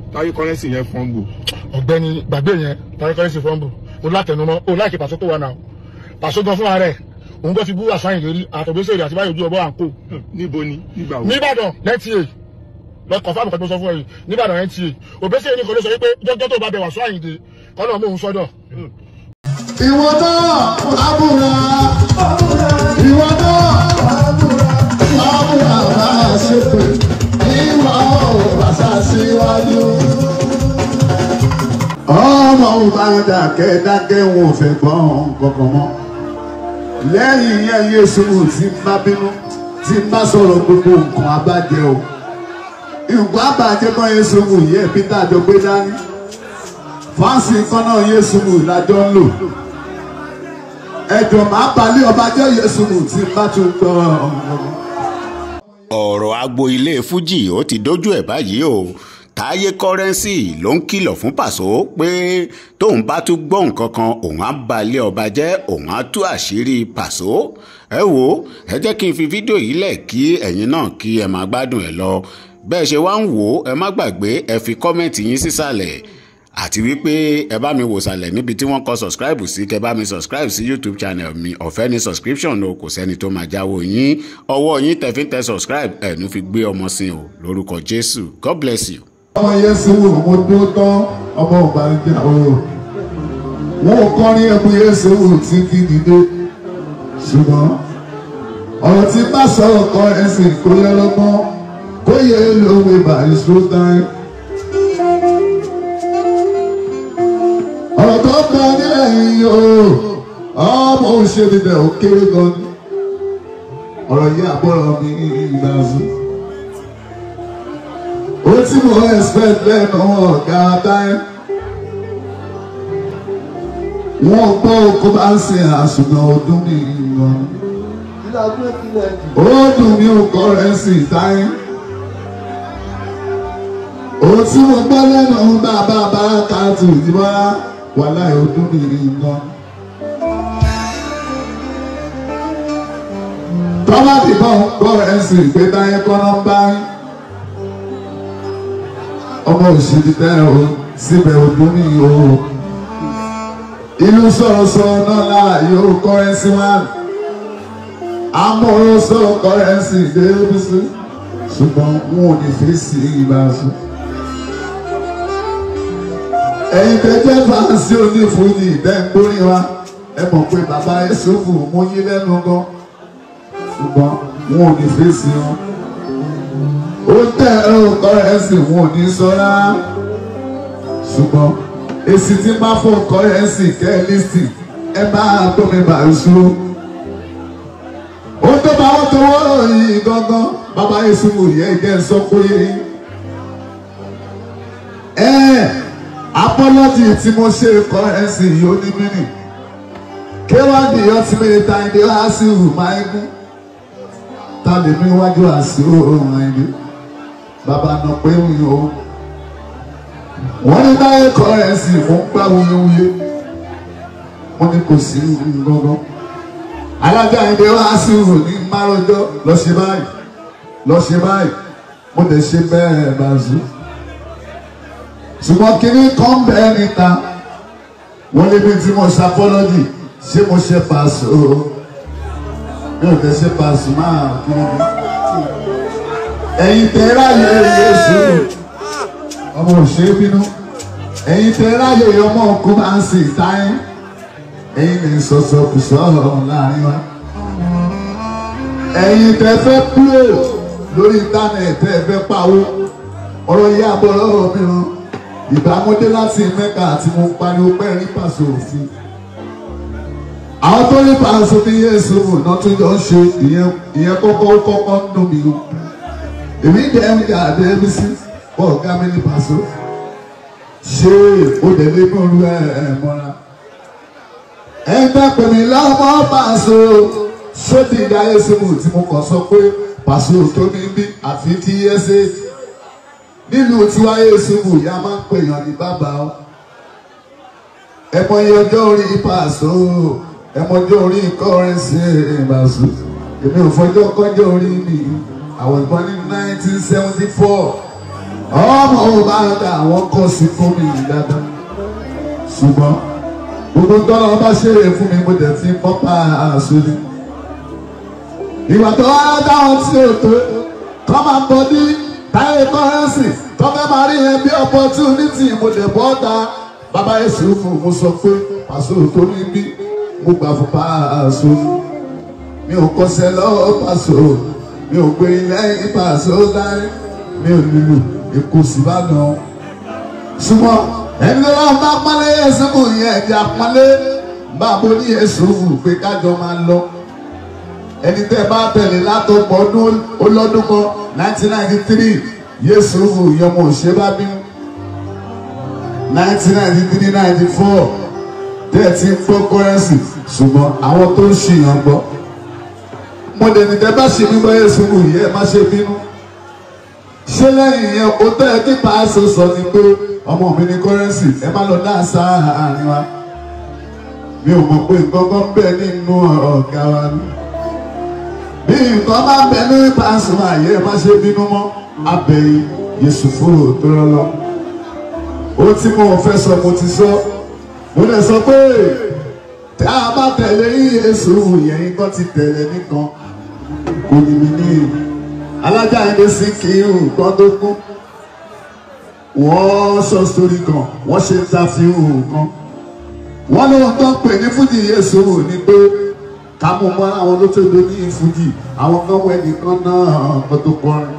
táyé kọ́rẹ́nsì yẹn fọ́nbù ọ̀gbẹ́ni gbàgbé yẹn tàbí kọ́lẹ́sì fọ́nbù o látẹnumọ́ o láìkí pàṣẹ tó wà náà pàṣẹ gan fúnra rẹ̀ òun bọ́ ti bú àṣàyàn lérí àtọ̀gbẹ́sẹ̀ rẹ̀ àti báyọ̀ ojú ọbọ̀ à ń kó níbo ni nígbà wo nìbàdàn nta lọkọ̀ fáàmù kan tó sọ fún ẹ̀yìn nìbàdàn nta òbẹ́sẹ̀ ní kò ló sọ wípé jọ́jọ́ tó bá bẹ̀ wà sọ àyìndé kọ́nà mú òun sọ́dọ̀ ìwọ náà àbúrà ìwọ náà àbúrà bá a ṣe pé ìwọ bàṣà síwájú. ọmọ ò bá dákẹ́ dákẹ́ wọn ò fẹ́ gbọ́n kankan mọ́ lẹ́yìn yẹn yéṣu tí ń bá bínú tí ń bá sọ̀rọ̀ gbogbo nǹkan abájẹ́ o nǹkan abájẹ́ kan yéṣu yẹ peter àjọgbé dání fáǹsì kan náà yéṣu lájọ ń lò ẹjọ máa balẹ̀ ọba jẹ́ yéṣu tí bá tún gbọ́ ọ̀rọ̀ agbo ilé fújì ó ti dójú ẹ̀ báyìí o táyé kọ́rẹ́nsì ló ń kìlọ̀ fún pàṣọ pé tóun bá tún gbọ́ nǹkan kan òun á balẹ̀ ọba jẹ́ òun á tú àṣírí pàṣọ ẹ wo ẹ jẹ́ kí n fi fídíò yìí lẹ̀ kí ẹ̀yin náà kí ẹ máa gbádùn ẹ lọ bẹ́ẹ̀ ṣe wá ń wò ó ẹ má gbàgbé ẹ fi kọ́mẹ̀ntì yín sísàlẹ̀ àti wípé ẹ bá mi wò sàlẹ̀ níbi tí wọ́n kọ subscribe sí kẹ bá mi subscribe sí youtube channel mi ọ̀fẹ́ ní subscription o kò sẹ́ni tó máa jáwọ́ yín ọwọ́ yín tẹ̀fín tẹ subscribe ẹ̀ ní fi gbé ọmọ sí o lórúkọ jésù god bless you. ọmọ yéṣu mo dúró tán ọmọ ìbànújẹ́ o wọn ò kọrin ẹkún yéṣu tí kì í dìde ṣùgbọ́n ọ̀rọ̀ tí bá sọ̀rọ̀ kọ ẹ̀sìn kó yẹ lọ́gbọ́n kó yẹ lówe bàrí sótáì. ọ̀rọ̀ tó kọ ní ẹ̀yìn o ọmọ òṣèlú bẹ̀ ó kéré gan ni ọ̀rọ̀ yìí àbọ̀rọ̀ mi ìgbà zù. ó tí mo expect lẹ́nu ọ̀gá táyé. wọ́n gbọ́ kó bá ń sin àṣùgbọ́n ọdún mi gan ni. ó dùn mí ò kọ́ rẹ̀ sí táyé. ó tí mo gbọ́ lẹ́nu bàbá bá kàtó ìdíbọ́lá wàhálà ọdún mi gan ni. tọ́lá dìbọn gbọ́ ẹ̀sìn ìgbé táyé kọ́nà ń bá rí. ọmọ òṣèlú tẹ́ o síbẹ̀ ọdún ní o. ìlú sọ̀rọ̀sọ̀rọ̀ náà lára yóò kọ́rẹ́nsì wá. amọ̀rọ̀ sọ̀rọ̀ kọ́rẹ́nsì débísí. ṣùgbọ́n wọn ò ní fèsì ìbáṣu. ẹ̀yin tẹ́jẹ́ fàásì onífúnni ìdẹ́gbórin wa ẹ mọ̀ pé bàbá Yẹ́sùfù mú yín lẹ́nu gan ṣùgbọ́n wọn ò ní fèsì wọn. ó tẹ ọkọ rẹ̀ sí wọn ò ní sọ́ra. ṣùgbọ́n èsì tí máa fọ ọkọ rẹ̀ sí kẹ́lísì ẹ máa gbómi bàṣú. ó tó bá wọn tó wọ́rọ̀ yìí gangan bàbá yéṣu wò yẹ ìjẹ́ sọ pé ẹ apọ́lọ́jì tí mo ṣe kọ́ ẹ̀ sí yìí ó ní mínì kéwàdì ọtí mẹ́ta ẹni wá sí ìhù máa ń gún ta lè mú iwájú àṣírò ohun ẹni bàbá náà pé wùyí o wọ́n ní báyé kọ́ ẹ̀ sì fún gbá wuyewuye wọ́n ní kò sí gbọ́ngàn alága ẹni wá sí ìhù ní márọjọ́ lọ ṣe báyìí lọ ṣe báyìí mo lè ṣe bẹ́ẹ̀ bá zú ṣùgbọ́n kínní kan bẹ́ẹ̀ níta wọ́n lé bí tí mo ṣe apọ́lọ́jì ṣé mo ṣe pàṣẹ o mi ò tẹ ṣe pàṣẹ máa kí ni ẹ̀yin tẹ ráyè Yésù ọmọ òṣèré bínú ẹ̀yin tẹ ráyè ọmọ òkú máa ń sìn táyé ẹ̀yin lè sọ̀sọ̀ kù sọ̀rọ̀ láàrin wa ẹ̀yin tẹ fẹ́ kúrò lórí íńtánẹ̀tì tẹ fẹ́ pawó ọ̀rọ̀ yìí àbọ̀ lọ́rọ̀ mìíràn ìbámọ́dé láti mẹ́ka àti mo pariwo pẹ́ rí pàṣẹ òfin àwọn tó ní pàṣẹ ní yéésù náà tó jọ ń ṣe ìyẹn kọ́kọ́ kọ́kọ́ ń dùn mí o èmi jẹ́ ń jà dé bí sí bọ́ ọ̀gá mi ní pàṣẹ ṣé o dẹ̀ lé mọ́ olú ẹ̀ ẹ̀ mọ́ra ẹgbẹ́ pèmí lọ́mọ pàṣẹ sódì ìdá yéésù tí mo kàn sọ pé pàṣẹ tó ní bí àfi tí yéésù nílùú tiwa yéésù ìyá máa ń pèèyàn ní bàbá o ẹmọ iye ọjọ́ orí pàṣọ ẹmọ ọjọ́ orí kọ́rẹ́nsì ìbàṣọ èmi ò fọjọ́ kọjọ́ orí mi àwọn ìbọn ní nineteen seventy four ọmọ ò bá dà wọ́n kọ́ sí fún mi dáadáa ṣùgbọ́n gbogbo tọ́lọ́ bá ṣeré fún mi mo dẹ̀ fi pọ́pá àṣírí ìwà tó wá dáhùn tí ò tó kọ́ máa bọ́ ní táyé kọ́rẹ́nsì tó fẹ́ máa rí yẹn bí opportunity mo dẹ̀ bọ́ ta bàbá èsì fún mo sọ pé pàṣẹ tó ní bí mo gbà fún pàṣẹ mi ò kọsẹ̀ lọ́wọ́ pàṣẹ mi ò gbé lẹ́yìn pàṣẹ láyé mi ò nílò èkó síbàdàn ṣùgbọ́n ẹni tó bá bá pọ́nlé yẹsùn kù yẹn ẹ̀dí àpọ́nlé bá a bó ní yẹsùn kù pé kájọ máa lọ ẹni tẹ́ bá tẹ̀lé látọ̀pọ̀ ọdún olọ́dún kan nineteen ninety three yéésù fún ìyọmọ òṣè bá bínú nineteen ninety three ninety four tẹ́ẹ̀tì ń gbọ́ kọ́rẹ́nsì ṣùgbọ́n àwọn tó ń ṣìyàn gbọ́ mo lè ní tẹ́ bá ṣe mí bọ́ yéésù fún ìyẹ́ ẹ má ṣe bínú ṣé lẹ́yìn yẹn o tẹ́ ẹ kí pàṣẹ sọ ni pé ọmọ mi ní kọ́rẹ́nsì ẹ má lọ dá àṣà àárín wa mi ò mọ̀ pé nǹkan kan bẹ́ẹ̀ nínú ọ̀gá wa ni bí nǹkan bá bẹ ní pàṣẹ àyè má ṣe bínú mọ́ abẹ́yìn yéṣu fúrò tó rọ́lọ́ ó tí mo fẹ́ sọ mo ti sọ mo lè sọ pé tí a bá tẹ̀lé yéṣu yẹn nǹkan ti tẹ̀lé nìkan kò ní mi ní alájà ẹni sí kí nǹkan tó kú wọ́n sọ sórí kan wọ́n ṣe ṣàfihàn kan wọ́n lóun tó ń pè ní fújì yéṣu ni pé ká mú mọ́ àwọn ló tó do ní ìfújì àwọn kan wẹ̀ nìkan náà kó tó kọrin.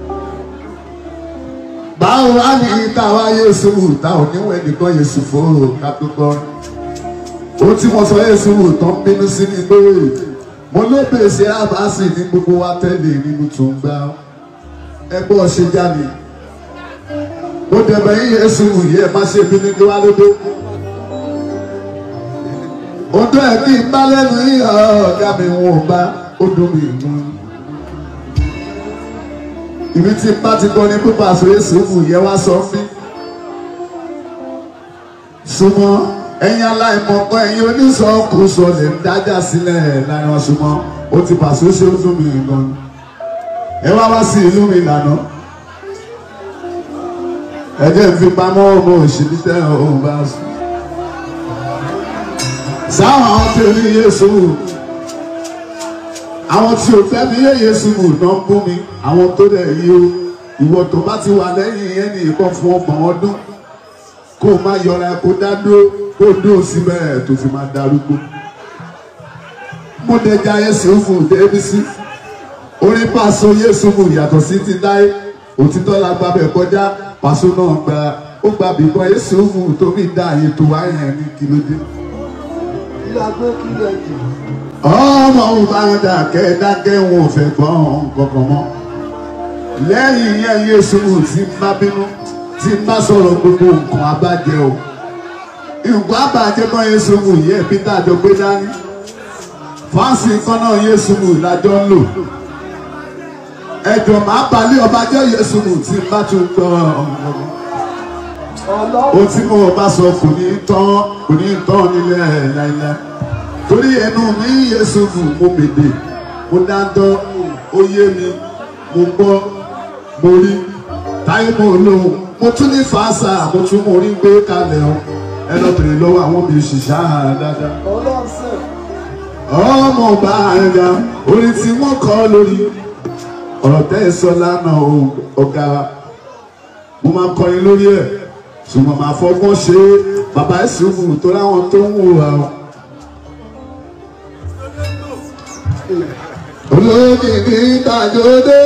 báwo wá ní táwa yéésù táwọn oníwẹ̀ nìkan yéésù fòrò ká tó kọrin. ó tí mo sọ yéésù tó ń bínú sí ni pé mo ló pèsè àbáṣe ní gbogbo wa tẹ́lẹ̀ nínú tó ń gbá ẹgbẹ́ ọ̀ṣẹ́ jáde. mo dẹ̀bẹ̀ yín yéésù yẹ má ṣe bínú ní wá lódó ọdún ẹ kí n bá lẹ́nu yìí ọ̀gá mi wọn ò bá ó dùn mí mú. ibi tí bá ti gbọ́ ní pípa àsòyè sùúrù yẹ wá sọ fí. súnmọ́ ẹ̀yin aláìmọ̀kọ́ ẹ̀yin oníṣọ́kùsọ lè ń dájà sílẹ̀ láàrin wọn súnmọ́ ó ti pàṣẹ ṣe ó dùn mí gan. ẹ wá wá sí ìlú mi lànà. ẹ jẹ́ ìfipamọ́ ọmọ òṣèlú tẹ́ ọ̀hún bá sùn sáwọn àwọn tí ò ní yéésù àwọn tí ò fẹ́ mi yé yéésù náà ń bú mi àwọn tó dẹ̀ yí o ìwọ tó bá ti wà lẹ́yìn yẹn ní ìkan fún ọgbọ̀n ọdún kó o má yọra kó dá dúró kó o dúró síbẹ̀ tó fi máa darúgbó. mo dẹja yéésù fún débísí orí pàṣọ yéésù fún yàtọ̀ sí ti dáyé òtítọ́ la gbàbẹ̀ kọjá pàṣọ náà gba ó gba bìbọn yéésù fún tóbi dá àyè tó wáyé ní kìlódé ọmọ òbáradà kẹ́ẹ̀dákẹ́ wọn ò fẹ́ gbọ́ kankan mọ́ lẹ́yìn yẹn yéésù tí ń bá bínú tí ń bá sọ̀rọ̀ gbogbo nǹkan abájẹ o nǹkan abájẹ kan yéésù yẹ peter àjọ gbé dání fáǹsì kan náà yéésù lájọ ń lò ẹ̀jọ̀ máa balẹ̀ ọba jẹ́ yéésù tí ń bá tún gbọ́ o tí mo bá sọ kò ní tán kò ní tán nílẹ̀ láíláí torí ẹnu mi yéésù fún mo mèdè mo dáńtọ́ ó yé mi mo gbọ́ mo rí táyé mo lóhùn mo tún ní fàásà mo tún mo rí gbé kalẹ̀ o ẹ lọ bèrè lọ́wọ́ àwọn mi òṣìṣẹ́ dáadáa. ọmọ ọba àyà orin tí wọ́n kọ́ lórí ọ̀rọ̀ tẹ́ ẹ sọ lánàá ọ̀gá mo máa kọrin lórí ẹ̀ ṣùgbọ́n màá fọgbọ́n ṣe bàbá ẹ̀sìn fún tó láwọn tó ń wò wá. olóògì ní tàjọdé.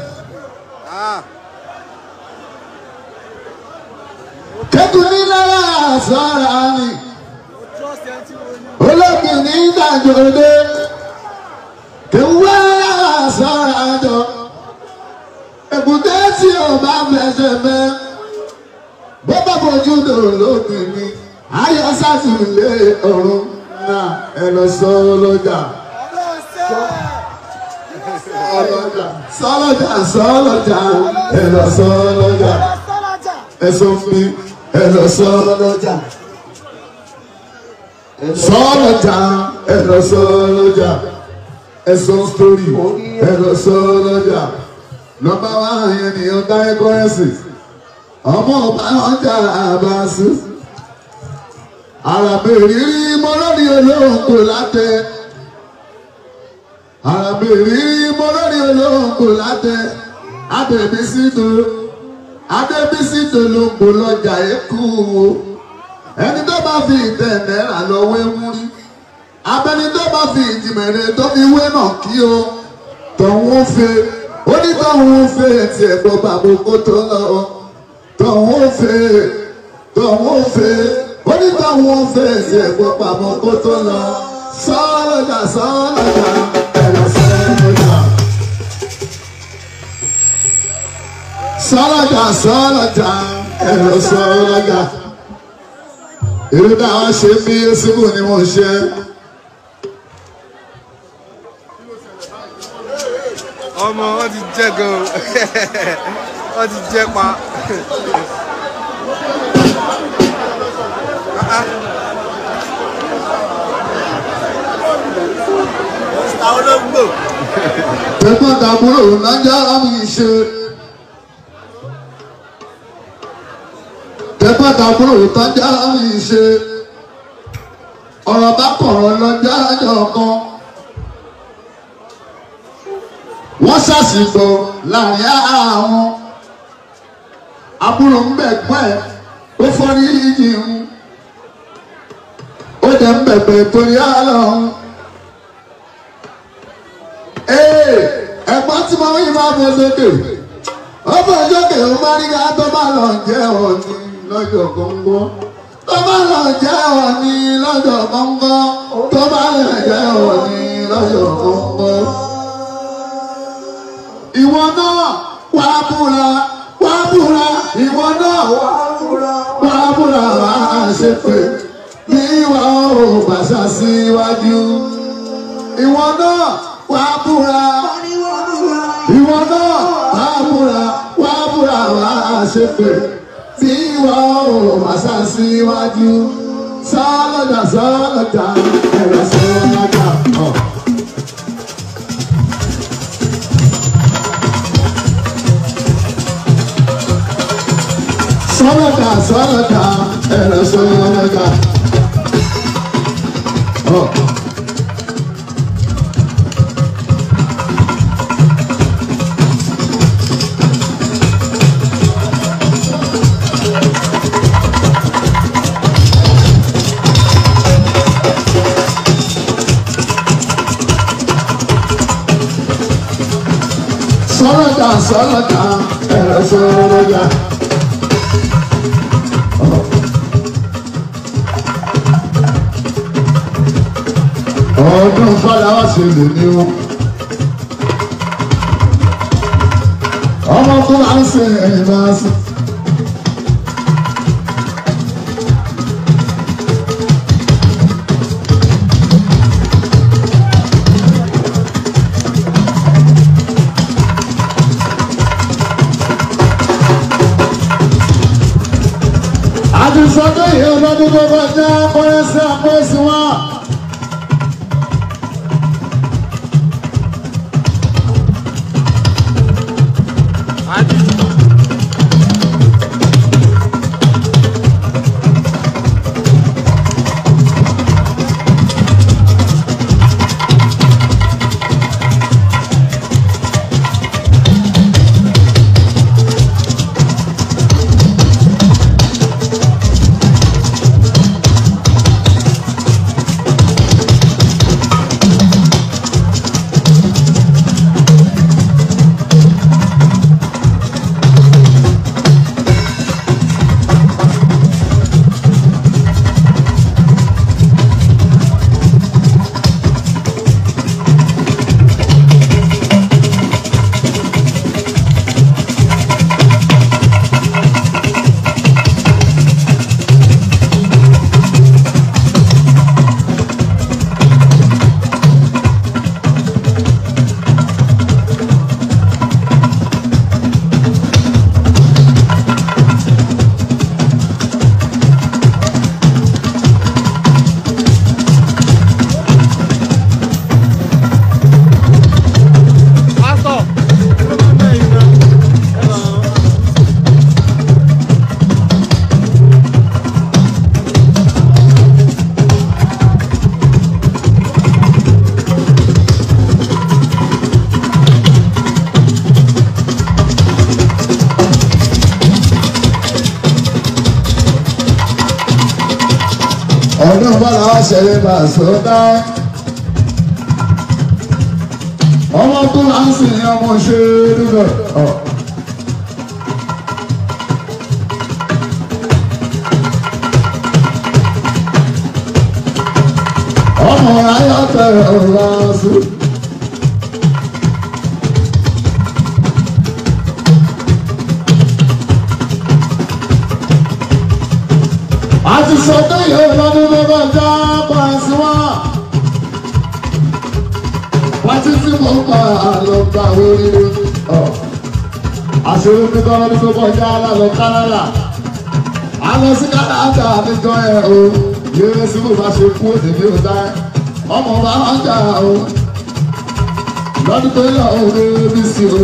kẹ́kùn ní lára sọ́ra ni olóògì ní tàjọdé. kẹ́wọ́ lára sọ́ra jọ. èbúté tí o bá fẹsẹ̀ mẹ́ bó bá fojú dò lókè ni ayọ̀ sátúlé ọ̀run náà ẹ lọ sọ lọ́jà. Sọlọ́jà sọlọ́jà sọlọ́jà ẹ lọ sọlọ́jà ẹ sọ fún mi ẹ lọ sọlọ́jà sọlọ́jà ẹ lọ sọlọ́jà ẹ sọ sítórì ẹ lọ sọlọ́jà nọ́mbà wa yẹn ni ọ̀dà ẹ̀kọ́rẹ́sì ọmọ ọba ọjà àbáṣe àràbèrè mọ́lọ́ni olóńgbò látẹ àràbèrè mọ́lọ́ni olóńgbò látẹ adébísítò adébísítò ló ń bò lọ́jà èkó o ẹni tó bá fi ìtẹ̀ náírà lọ wé múrí abẹni tó bá fi ìjìmẹ̀rẹ̀ tó fi wé náà kí o tọ̀hún fẹ́ ó ní tọ̀hún fẹ́ tiẹ̀ gbọ́ bàbá kó tó lọ tọ̀hún fẹ́ tọ̀hún fẹ́ ó ní tọ̀hún fẹ́ tiẹ̀ gbọ́ bàbá kó tó lọ sọ́ọ́lọ́jà sọ́ọ́lọ́jà ẹ̀rọ sọ́ọ́lọ́jà. sọ́ọ́lọ́jà sọ́ọ́lọ́jà ẹ̀rọ sọ́ọ́lọ́jà èrè náà ṣe bí síbù ni mo ṣe. ọmọ wọn ti jẹ gan wọn ti jẹ pa. àwọn olóńgbò. tẹ̀gbọ́n tàbúrò nájà mi ṣe. tẹ̀gbọ́n tàbúrò nájà mi ṣe. ọ̀rọ̀ bá kọ̀rọ̀ lọ́jà àjọ kan. wọ́n ṣàṣìgbò láàrin àwọn àbúrò ń bẹ̀gbọ́n ẹ̀ ó fọ́rí ìjì ń ó jẹ́ ń bẹ̀bẹ̀ torí àlọ́hún. ẹ̀gbọ́n tí mo yí máa bọ̀ sókè ó bọ̀ sókè ó má rí ká tó bá lọ jẹ́ òní lọ́jọ́ gbọ́ngbọ́n tó bá lọ jẹ́ òní lọ́jọ́ gbọ́ngbọ́n tó bá lọ jẹ́ òní lọ́jọ́ gbọ́ngbọ́n ìwọ náà wà á búra wà á búra ìwọ náà wà á búra wà á búra wà á ṣe pé ní ìwà ò bàṣà síwájú ìwọ náà wà á búra ìwọ náà wà á búra wà á búra wà á ṣe pé ní ìwà ò bàṣà síwájú sọ́lọ́jà sọ́lọ́jà ẹ̀rọ sọ́lọ́jà. Oh. sọ́lọ́dà sọ́lọ́dà ẹ̀rọ sọ́lọ́dà. sọ́lọ́dà sọ́lọ́dà ẹ̀rọ sọ́lọ́dà. ọdún fọláwá ṣe lè ní o. ọmọ tó máa ń ṣe ẹ̀yìn máa ṣe. àti sọdọ yìí ọlọ́dún tó bá jẹ́ akọ́rẹ́sì àpọ́ẹ́sì wọn. ọdún bọ́lá wá ṣẹlẹ̀ bá sọ́dá. ọmọ tó wá ń sìn ọmọ ṣe dúdú. ọmọ ayọ́tẹ̀ ọ̀rọ̀ sí. àti sọ́dọ̀ yóò lọ́dún lọ́dọ̀ já pàṣẹ wá. Pàtí tí mo pa àlọ́ gbà wọlé. Àṣírí mi kọ́ lọ́dún tó kọjá lálọ́ Kánádà. A lọ sí Kánádà níjọ́ ẹ̀ o. Yéé sí mo bá ṣe kú òdì ní ọ̀dá. Ọmọ bá wá jà o. Lọ́dún tó yọ òwe bí sí o.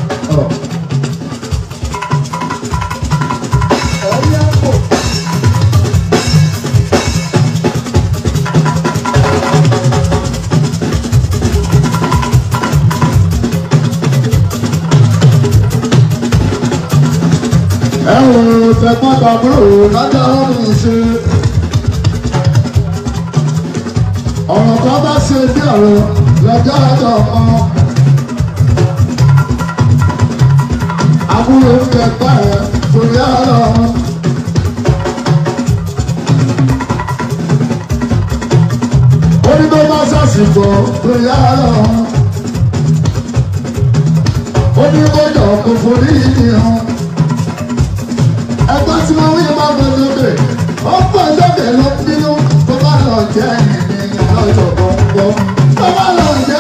ẹ wò tẹ̀gbọ́n tàbúrò lọ́jọ́ ọ̀run ṣe. ọ̀rọ̀ kan bá ṣe bí ọ̀rọ̀ lọ́jọ́ ọjọ́ kan. àbúrò ń kẹgbà ẹ̀ torí ọ̀rọ̀. orí tó bá ṣàṣìbọ̀ torí ọ̀rọ̀. ó ní kó jọ kó forí ìdí hàn ẹgbẹ́ tí wọ́n wí máa bọ̀ lókè ó pọ̀ lókè ló bínú tó bá lọ jẹ́ ènìyàn lọ́jọ́ gbọ̀ngbọ̀n tó bá lọ jẹ́